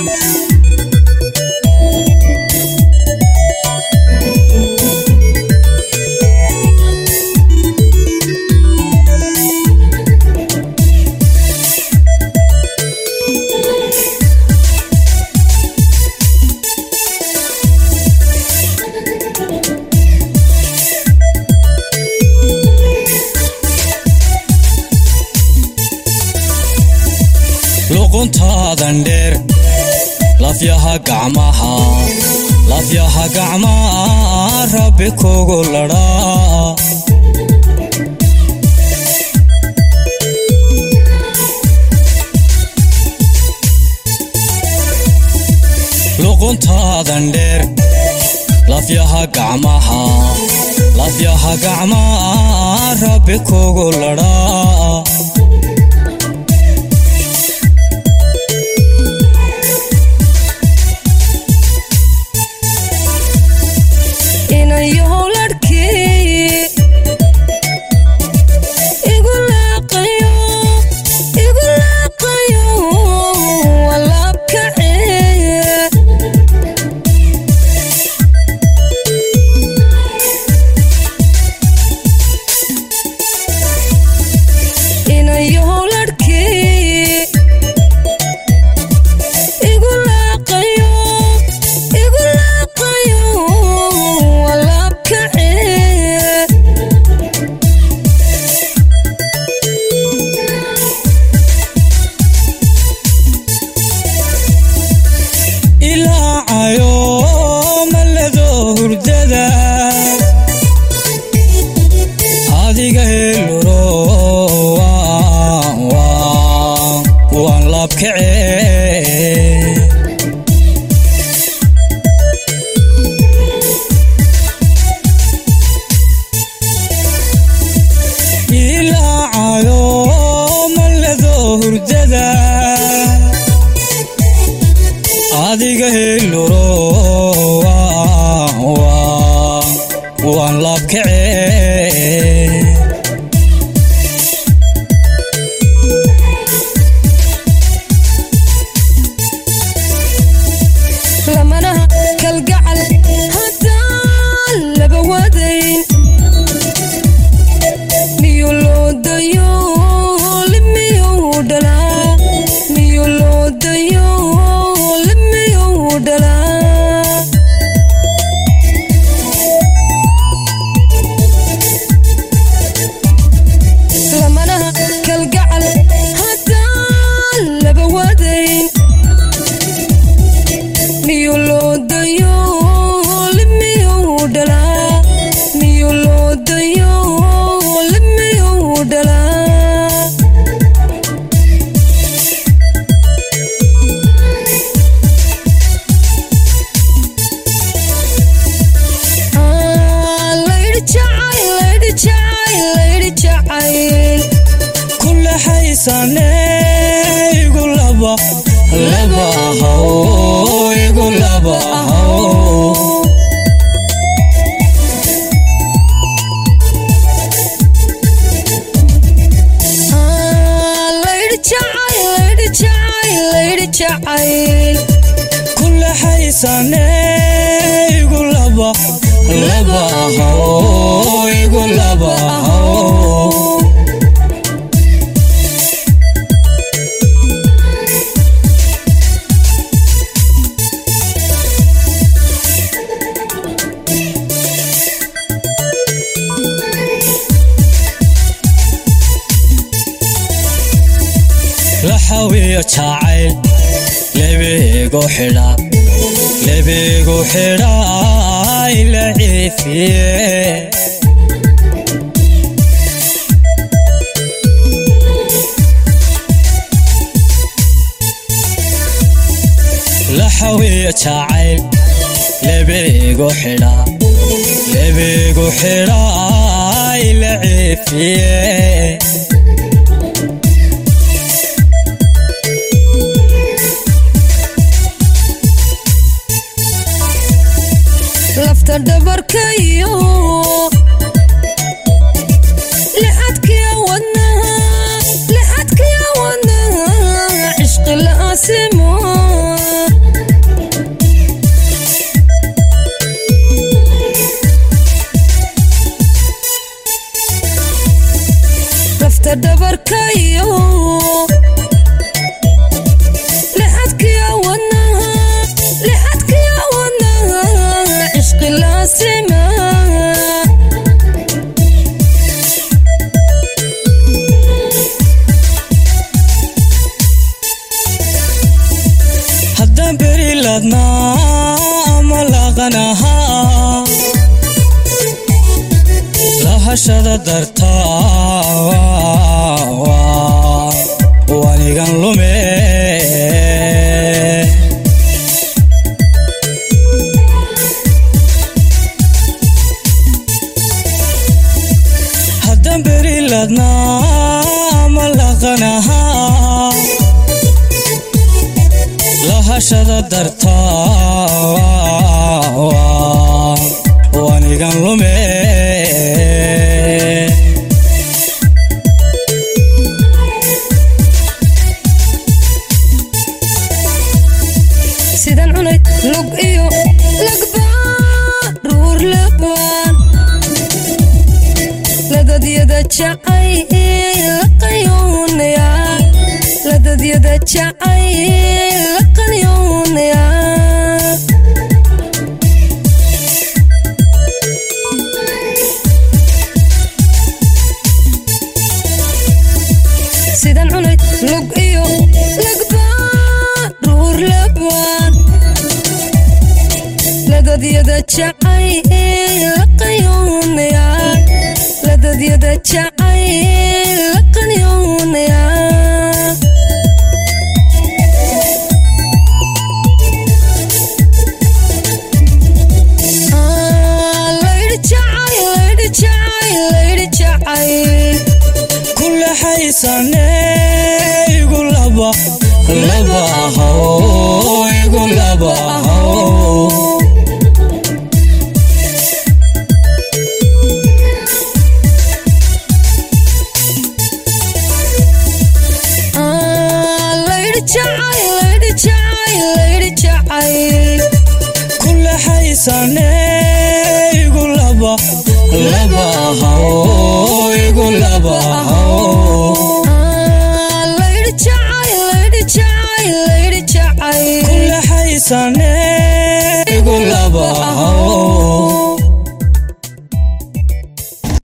luquntaadan dheer lafyaha gacmaha lafyaha gacmaha rabbi kugu ladhaa luquntaadan dheer lafyaha gacmaha lafyaha gacmaha rabbi kugu ladhaa adiga heluro waan laabkacee lamanaha kalgacal haddaan laba wadayn miyuu loo dayo limiyuu dhalaa miyuu loo dayo limiyuu dhalaa lamanaha kalgacal haddaan laba wadayn miyuu loo dayo limiyuu dhalaa miyuu loo dayo limiyuu dhalaa Ah, layidhi jacayl layidhi jacayl layidhi jacayl kule haysane igu laba laba haw igu laba haw Ah, layidhi jacayl layidhi jacayl layidhi jacayl kule haysane igu laba laba haw igu laba haw laxawiyo jacayl lebigu xidha lebigu xidha ila ciifiye laxawiyo jacayl lebigu xidha lebigu xidha ila ciifiye lafta dhabarkayo lixadkiya wadnaha lixadkiya wadnaha cishqi la'asimo haddaan beri ladnaa ama laqanahaa lahashada dartaa wanigan lume haddaan beri ladnaa ama laqanahaa lahashada dartaa wanigan lume sidan cunay lug iyo lagbaa ruur labaan ladadyada jacay laqayoonaya ladadyada jacay laqayoonaya sidan cunay lug iyo lagbaa ruur labaan ladadyada jacay laqayoonaya ladadyada jacay laqayoonaya laydhi jacay laydhi jacay laydhi jacay ku laxaysane igu laba laba ahow igu laba ahow laydhi jacay laydhi jacay laydhi jacay ku laxaysane igu laba laba ahow igu laba ahow laydhi jacay laydhi jacay laydhi jacay ku laxaysane igu laba ahow